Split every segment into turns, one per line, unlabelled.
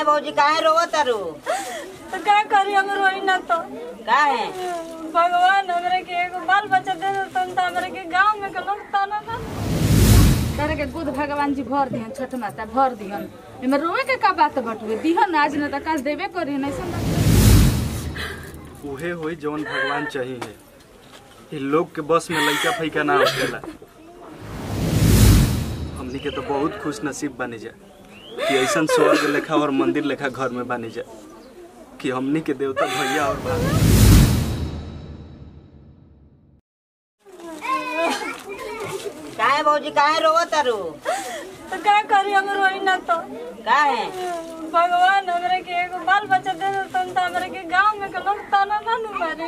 भौजी काहे रोवत तारू
तो का करी हम रोई ना तो
काहे
भगवान हमरे के एगो बाल बच्चा दे देतन तो हमरे के गांव में के लोग ताना ना
तारे के गुद भगवान जी भर दिहन छठ माता भर दिहन एमे रोए के का बात बटुए दिहन आज न त काल देबे करी न ऐसा
उहे होई जवन भगवान चाहिए ये लोग के बस में लइका फैका ना होखेला हमनी के तो बहुत खुश नसीब बनी जा कि ऐसन स्वर्ग लेखा और मंदिर लेखा घर में बनी जा कि हमनी के देवता भैया और भाभी
काहे भौजी काहे रोवत तारू
तो का करी हम रोई ना तो
काहे
भगवान हमरे के एगो बाल बच्चा दे देतन तो हमरे के गांव में के लोग ताना ना नु मारे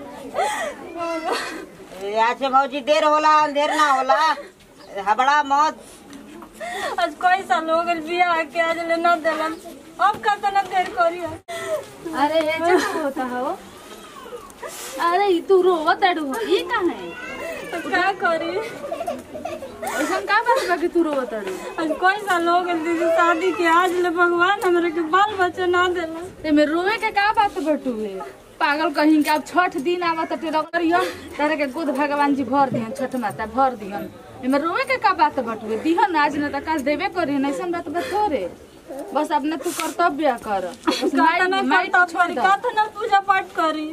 आज से भौजी देर होला अंधेर ना होला हबड़ा मत
आज कोई साल हो गइल बियाह के आज ले ना देलन अब का तना देर करी
अरे ये जब होता हो अरे ई तू रोवत अड़ू हो ई का है
तो का करी
ऐसा का बात बा कि तू रोवत अड़ू
आज कोई साल हो गइल दीदी शादी के आज ले भगवान हमरे के बाल बच्चा ना देलन
एमे रोए के का बात बटुए पागल कहीं के अब छठ दिन आवत टे रगरियो तारे के गुद भगवान जी भर दिहन छठ माता भर दिहन एमे रोए के का बात बटुए दिहन आज न त काल देबे करी न ऐसा बात बा थोरे बस अपने तू कर्तव्य कर बस
कातना
माई- माई
करता
छोड़
करी
दो।
कातना पूजा पाठ करी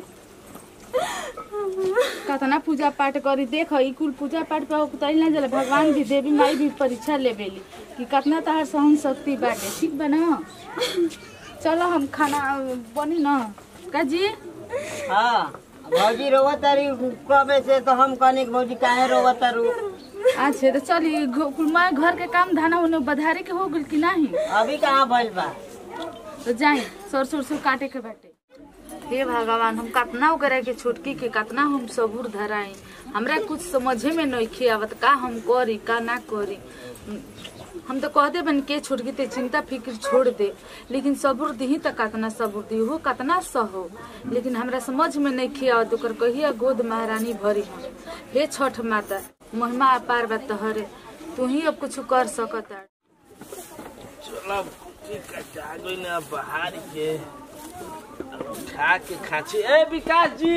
कतना पूजा पाठ करी देख ई कुल पूजा पाठ पे उतरल ना जले भगवान भी देवी माई भी परीक्षा लेबेली कि कतना तहार सहन शक्ति बाटे ठीक बा ना चलो हम खाना बनी ना का जी
हाँ भौजी रोवत तारी कबे से तो हम कहनी कि भौजी काहे रोवत तारू
अच्छा तो चली घ- कुल माँ घर के काम धाना उन्हें बधारे के हो गइल कि नहीं
अभी कहाँ भइल बा
तो जाए सरसों उरसों काटे के बाटे हे भगवान हम कतना करे के छोटकी के कतना हम सबूर धराई हमरा कुछ समझे में नहीं आवत का हम करी का ना करी हम तो कहते बन के छोटकी ते चिंता फिक्र छोड़ दे लेकिन सबूर दी त कतना सबूर दी हो कतना सहो लेकिन हमरा समझ में नहीं आवत ओकर कहिया गोद महारानी भरी हम हे छठ माता महिमा अपार बा तहरे तू ही अब कुछ कर सकता
चलो ठीक है जा गई ना बाहर के उठा के खाची ए विकास जी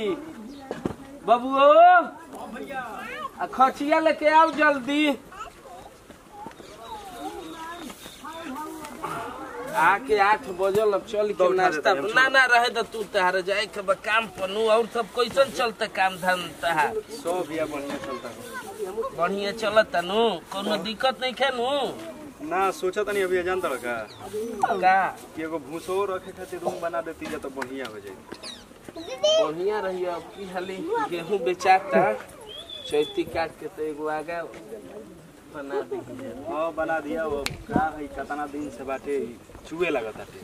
बबुओ आ खचिया लेके आओ जल्दी आके आठ बजल अब चल के नाश्ता ना ना रहे तो तू तहार जाए के बा काम पनु और सब कैसन चलता काम धाम तहार
सब बिया बढ़िया चलता है।
बढ़िया चलता नु कोनो दिक्कत नहीं खे नु
ना सोचा तनी अभी अजान तड़ का
का
कि एगो भूसो रखे खातिर रूम बना देती जा तो बढ़िया हो जाए
बढ़िया रही अब की हाली गेहूं बेचाता चैती काट के तो एगो आगा बना दी
हाँ बना दिया वो का है कतना दिन से बाटे चुए लगता थे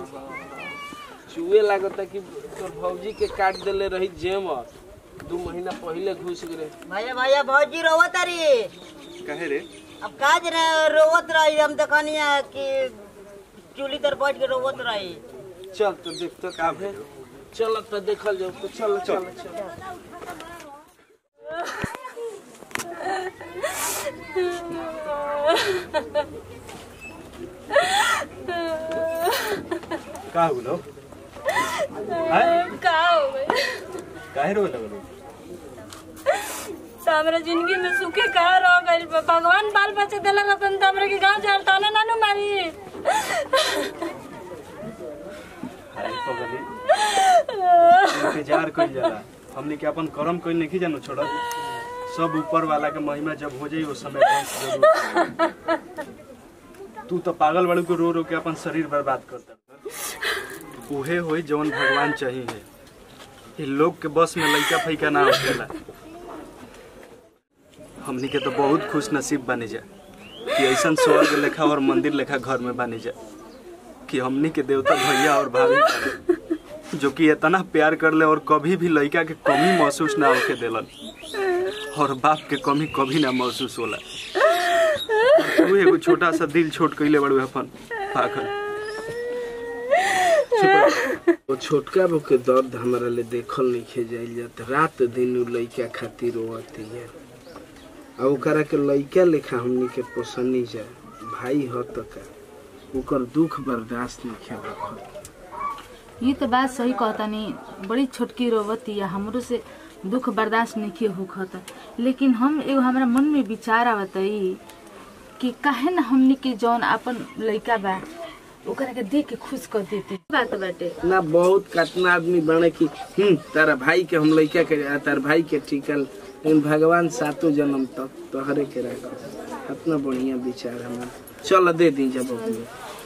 चुए लागता कि तोर भौजी के काट देले रही जेमर दू महीना पहले घुस गए
भैया भैया भौजी रोवत तारी
कहे रे
अब काज रे रोवत रही हम तो कहनी कि चूली तर बैठ के रोवत रही
चल तो देख तो का है चल तो देखल जाओ तो चल चल चल
का हो लो
का हो गइल
काहे रो लगलो
तो हमरा जिंदगी में सुखे का रह गइल बा। भगवान बाल बच्चा देला रतन तो हमरा के गांव जाल ताना ना नु मारी
हाय पगली इंतजार कइल जाला हमने के अपन कर्म कइल नहीं जानो छोड़ सब ऊपर वाला के महिमा जब हो जाई उस समय बंस जरूर करी। तू तो पागल वालों को रो रो के अपन शरीर बर्बाद करता उहे होई जवन भगवान चाहिए ये लोग के बस में लइका फैका ना होखेला हमनी के तो बहुत खुश नसीब बनी जा कि ऐसन स्वर्ग लेखा और मंदिर लेखा घर में बनी जा कि हमनी के देवता भैया और भाभी बाड़े, जो कि इतना प्यार कर ले और कभी भी लड़का के कमी महसूस ना होके देलन और बाप के कमी कभी ना महसूस होला और तू एगो छोटा सा दिल छोट कइले बड़ू अपन पागल
वो छोटका बो के दर्द हमारा ले देखल नहीं खे जाइल जात रात दिन उ लइका खातिर रोवती है आ ओकरा के लइका लेखा हमनी के पोसनी जा भाई ह त का ओकर दुख बर्दाश्त नहीं किया
ये तो बात सही कहता नहीं बड़ी छोटकी रोवती है हमरो से दुख बर्दाश्त नहीं होखता लेकिन हम एगो हमारा मन में विचार आवतई कि काहे न हमनी के जौन अपन लइका बा ओकरा के देख के खुश कर देते बात बाटे
ना बहुत कतना आदमी बने कि हम्म तारा भाई के हम लइका के आ, तार भाई के टिकल लेकिन भगवान सातों जन्म तक तोहरे के रखो इतना बढ़िया विचार हमारा चल दे दी जब अपने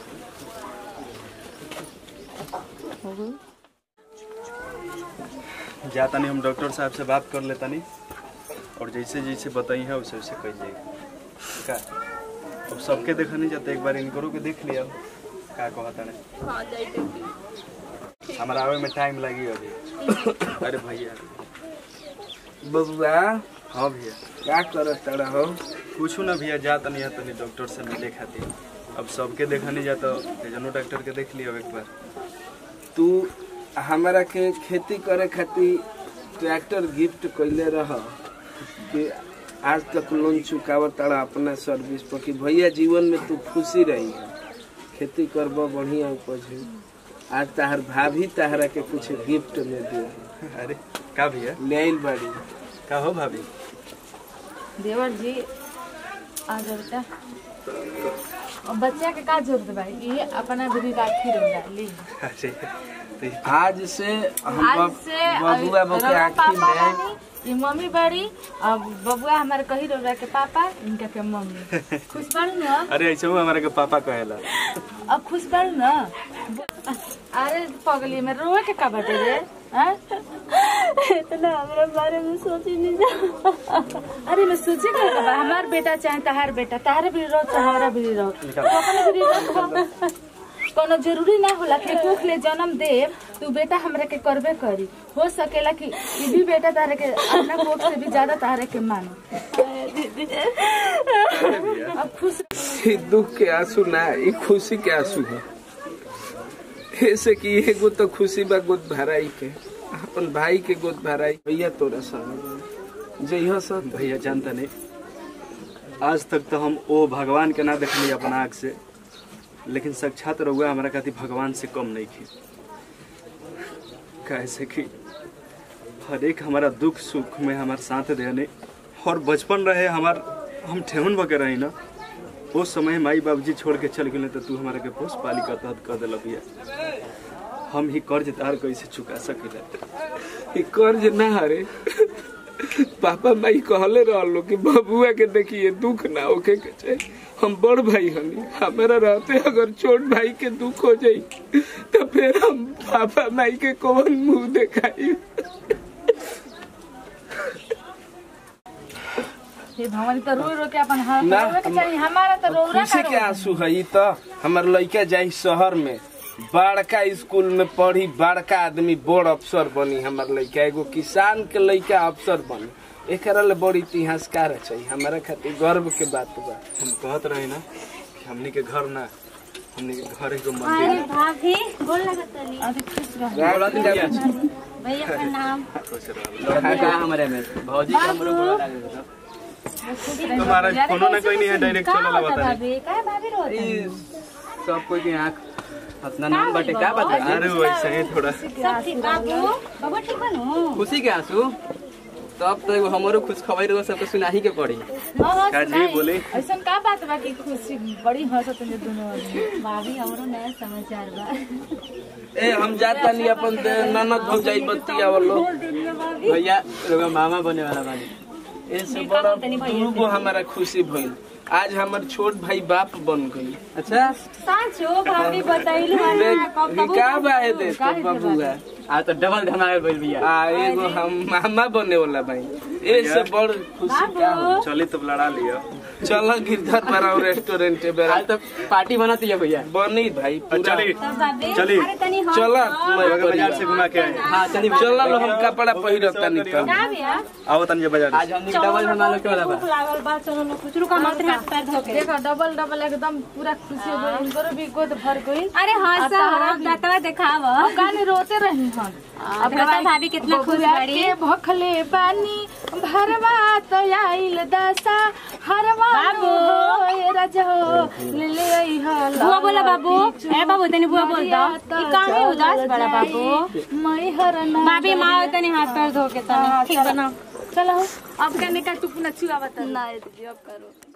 जा तनी हम डॉक्टर साहब से बात कर ले तनी और जैसे जैसे बताई है वैसे वैसे कही जाएगी का अब सबके देखा नहीं जाता एक बार इनको के देख लिया का कहता ने हमारा आवे में टाइम लगी अभी अरे भैया
बबुआ
हाँ भैया
क्या करत तड़ा हो
कुछ ना भैया जा तनी है तनी डॉक्टर से मिले खातिर अब सबके देखा नहीं जाता जनो डॉक्टर के देख लिया एक बार
तू हमारा के खेती करे खातिर ट्रैक्टर गिफ्ट कैले रह कि आज तक लोन चुकावत तारा अपना सर्विस पर कि भैया जीवन में तू खुशी रही है खेती करब बढ़िया उपज हो आज तहार भाभी तहरा के कुछ गिफ्ट में दिए
अरे का भैया
ले आइल बाड़ी
का हो भाभी
देवर जी आ जाओ बेटा और बच्चा के का जरूरत बा ये अपना भी राखी रंगा ली
अरे तो ये-
आज से हम
आज
बब-
से
बबुआ बो के
रउआ
आँखी
पापा
में
बानी, ये मम्मी बड़ी अब बबुआ हमारे कही रहा के पापा इनका के मम्मी खुश बाड़ू ना
अरे ऐसे वो हमारे के पापा कहेला
अब खुश बाड़ू ना अरे पगली में रोए के का बाटे रे हाँ?
इतना हमरा बारे में सोची नहीं जा
अरे मैं सोचे का बा हमार बेटा चाहे तहार बेटा तहारे भी रहो तहारा भी रहो तो अपने भी रहो कोनो जरूरी ना होला कि कुख ले जन्म दे तू बेटा हमरा के करबे करी हो सकेला कि ई भी बेटा तारे के अपना कोख से भी ज्यादा तारे के मानो अब खुश
ई दुख के आंसू ना ई खुशी के आंसू है ऐसे कि एगो तो खुशी बा गोद भराई के अपन भाई के गोद भराई भैया तोरा संग जइहो सब
भैया जानता नहीं आज तक तो हम ओ भगवान के ना देखली अपना आँख से लेकिन साक्षात रहुआ हमारा खातिर भगवान से कम नहीं थी कैसे कि हर एक हमारा दुख सुख में हमारे साथ देने और बचपन रहे हमार हम ठेहुन बके रही ना उस समय माई बाबूजी छोड़ के चल गए तो तू हमारा के पोस पाली का तहत कर दिल भैया हम ही कर्ज तार कैसे चुका सकिला
ई कर्ज ना हरे पापा माई कहले रहलो कि बबुआ के देखिए दुख ना होके के चाही हम बड़ भाई हनी हमारा रहते अगर छोट भाई के दुख हो जाई तो फिर हम पापा माई के कौन मुंह दिखाई
हे भगवान तो रो रो के अपन हाथ
ना,
रोवे के चाहिए हमारा तो रोरा
खुशी के आंसू है ई तो हमार लड़का जाई शहर में बड़का स्कूल में पढ़ी बड़का आदमी बड़ अफसर बनी हमार लड़का एगो किसान के लड़का अफसर बनी एकरा ले बड़ी इतिहासकार चाहिए हमारा खातिर गर्व के बात बा
हम कहत रहे ना कि हमनी के घर ना हमनी के घर एगो मंदिर
अरे
है।
भाभी गोल लगता नहीं
अरे खुश रह
भैया का नाम
खुश रहो। तुम्हारा कोनो ना कोई नहीं है डायरेक्ट
का
चलो
होता
बता
भाभी का भाभी रोता
सब कोई के आँख अपना नाम बाटे क्या बता
अरे वैसे ही थोड़ा
सब ठीक बाबू बाबू ठीक बनू
खुशी के आंसू तब तो एगो हमरो खुश खबर रहो सबके सुनाही के पड़ी
का जी बोले
ऐसा का बात बा कि खुशी बड़ी हंसत है दोनों आदमी
भाभी हमरो नया समाचार बा
ए हम जाता नहीं अपन दे- ननद हो जाई बत्ती आवलो
भैया लोग मामा बने वाला बानी
ऐसे बड़ा दूगो हमारा खुशी भइल आज हमार छोट भाई बाप बन गई
अच्छा
सांचो भाभी बताइलू
देख का बा है दे तो बबुआ
आ तो डबल धमाके बोल भैया
आ एगो हम मामा बने वाला भाई ऐसे बड़ खुशी का हो
चली तब लड़ा लिया
चलो गिरधर बराव रेस्टोरेंट बेरा
आज तो पार्टी बनाती है भैया
बनी भाई
और
पूरा
चली
भाभी
चली।
अरे तनी हम
चला
बगल बाजार से घुमा के आए
हाँ चलिए
चला लो हम कपड़ा पहिरता नहीं तो
का भैया
आओ तनी बाजार
आज हमने डबल धमाके के वाला बा
भूख लागल बा चलो ना कुछ रुका मत हाथ पैर धो के
देखो डबल डबल एकदम पूरा खुशी हो गई इनको भी गोद भर गई
अरे हाँ सब डकवा देखाव
अब गाने रोते रही हम
अब बता भाभी कितना खुश
बबुआ
बड़ी
के भखले बानी भरवा तो आइल दशा हर बाबू ए राजा हो ले ले आई हो
बुआ बोला बाबू ए बाबू तनी बुआ बोल दो ई काहे उदास बड़ा बाबू
मई हर ना
भाभी माँ तनी हाथ पैर धो के तनी ठीक बना
चलो अब कहने का टुकना छुआ बता
ना दीदी अब करो